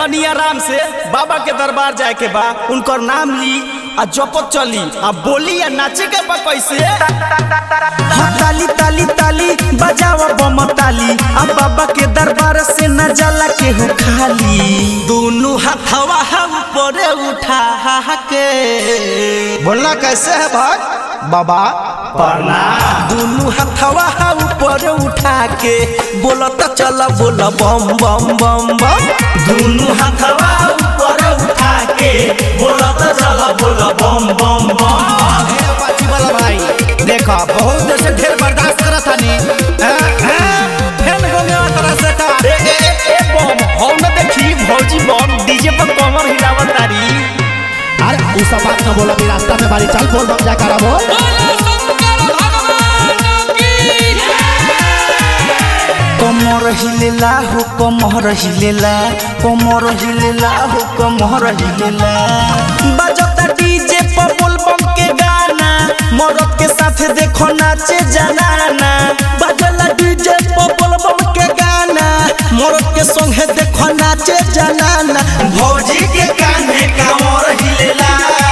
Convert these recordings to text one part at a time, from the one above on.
तनी आराम से बाबा के दरबार जाए के बा उनकर नाम ली आ जपत चली आ बोली या नाचे के बा कैसे हाँ, ताली ताली ताली बजावा बम ताली आ बाबा के दरबार से न जाला के हो खाली दोनों हाथवा ऊपर उठा के बोलना कैसे है भाई बाबा दोनों हाथवा ऊपर उठा के बोलत चल बोल बम बम बम बम दोनों हाथवा ऊपर उठा के बोलत चल बोल बम बम बम हे अपाची वाला भाई देखा बहुत देर से ढेर बर्दाश्त करत हनी फेन गंगा तरह से का ए ए ए, ए बम हौ न देखी भौजी बम डीजे पर कमर हिलावत तारी अरे उस बात का बोला भी रास्ता में बारी चल बोल बम जा कर बोल कमर हिलेला हो कमर हिलेला कमर हिलेला हो कमर हिलेला बजता डीजे पर बोलबम के गाना मरद के साथ देखो नाचे जनाना बजला डीजे पर बोलबम के गाना मरद के संगे देखो नाचे जनाना भौजी के कान्हे कमर हिलेला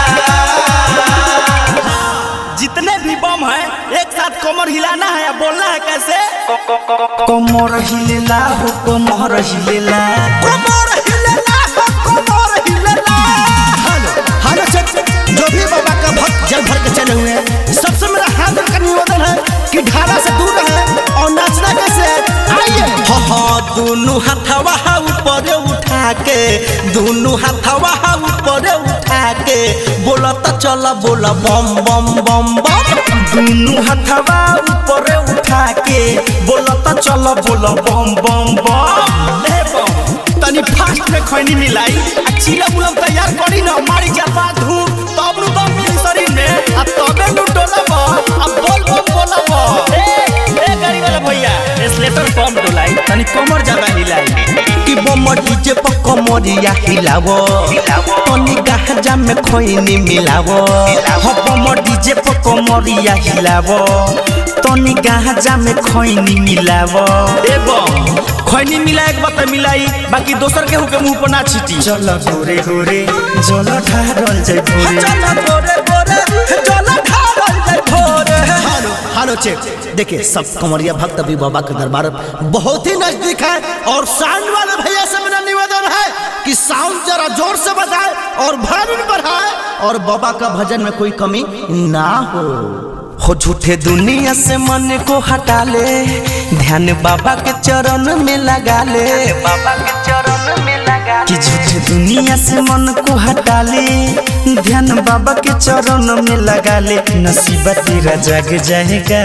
जितने भी बम है एक साथ कमर हिलाना है या बोलना है कैसे कमर हिलेला हो कमर हिलेला कमर हिलेला हो कमर हिलेला हेलो हेलो चेक जो भी बाबा का भक्त जल भर के चले हुए हैं सबसे मेरा हाथ जोड़ कर निवेदन है कि ढाला से दूर रहे और नाचना कैसे है आइए हाँ हाँ दोनों हाथवा ऊपर उठा के दोनों हाथवा ऊपर उठा के बोला तो चला बोला बम बम बम बम दोनों हाथवा ऊपर उठा के बोला तो चला बोला बम बम बम ए बम तनी फास्ट में खैनी मिलाई आ चिला मुलम तैयार करी ना मारी जाता धूप तब नु दम मिली शरीर में आ तबे नु डोलब आ बोल बम बोलब ए ए गाड़ी वाला भैया एक्सीलेटर कम डोलाई तनी कमर ज्यादा हिलाई कि बम डीजे पर कमरिया हिलावो तनी गाजा में खैनी मिलावो हो बम डीजे पर कमरिया हिलावो तनी गाजा में खैनी मिलावो ए बम खैनी मिलाए के बात मिलाई बाकी दोसर केहू के मुंह पर ना छिटी चल गोरे गोरे जल ढारल जाय भोरे चल गोरे गोरे जल ढारल जाय भोरे हेलो हेलो चेक देखिए सब कमरिया भक्त अभी बाबा के दरबार बहुत ही नजदीक है और साउंड वाले भैया से मेरा निवेदन है कि साउंड जरा जोर से बजाए और वॉल्यूम बढ़ाए और बाबा का भजन में कोई कमी ना हो हो झूठे दुनिया से मन को हटा ले ध्यान बाबा के चरण में लगा ले बाबा के चरण में लगा कि झूठे दुनिया से मन को हटा ले ध्यान बाबा के चरण में लगा ले नसीबा तेरा जग जाएगा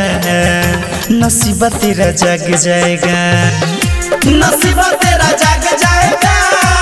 नसीबा तेरा जग जाएगा नसीबा तेरा जग जाएगा